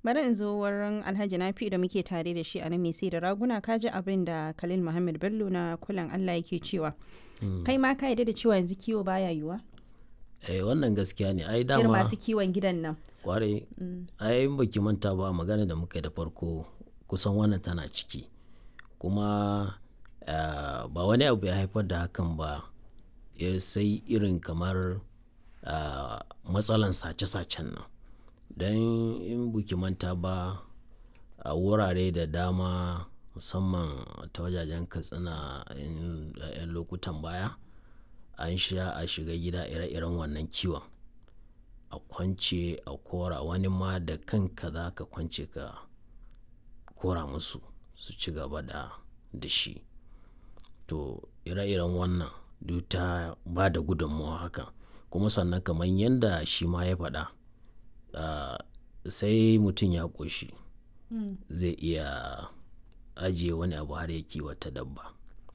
bari in zo wurin alhaji nafi da muke tare da shi a nan mai sai da raguna ka ji abin da khalil muhammad bello na kulan allah yake cewa kai ma ka yarda da cewa yanzu kiwo baya yiwa eh wannan gaskiya ne ai irin dama masu kiwon gidan nan kwarai ai in baki manta ba magana da muka yi da farko kusan wannan tana ciki kuma ah, ba wani abu ya haifar da hakan ba eh, sai irin kamar ah, matsalan sace-sacen nan don in buki manta ba a wurare da dama musamman ta wajajen katsina in- a 'yan lokutan baya an sha a shiga gida ire-iren wannan kiwon a kwance a kora wani ma da kanka za ka kwance ka kora musu su ci gaba da da shi to ire-iren wannan duk ta ba da gudunmawa haka kuma sannan kamar yadda shi ma ya faɗa ah, sai mutum ya ƙoshi zai iya ajiye wani abu har ya kiwata dabba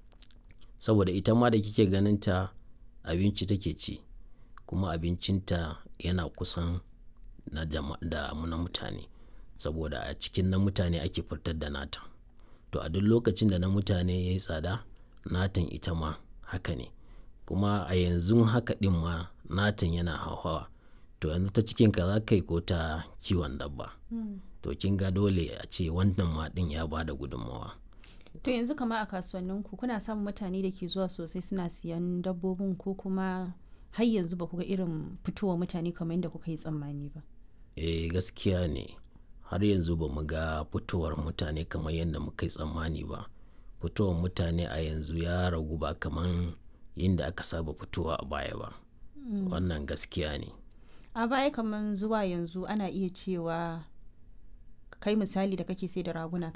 saboda ita ma da kike ganin ta abinci take ci kuma abincinta yana kusan na jama- da mu na mutane saboda a cikin na mutane ake fitar da nata to a duk lokacin da na mutane ya yi tsada natan ita ma haka ne kuma a yanzu haka ɗin ma natan yana hauhawa to yanzu ta cikinka za ka yi ko ta kiwon dabba to kin ga dole a ce wannan ma ɗin ya ba da gudunmawa to yanzu kama a kasuwanninku kuna samun mutane da ke zuwa sosai suna siyan dabbobin ko kuma har yanzu ba ku ga irin fitowa mutane kamar yadda kuka yi tsammani ba eh gaskiya ne har yanzu ba mu ga fitowar mutane kamar yadda muka yi tsammani ba fitowar mutane a yanzu ya ragu ba kamar yadda aka saba fitowa a baya ba wannan gaskiya ne a baya kamar zuwa yanzu ana iya cewa kai misali da kake sai da raguna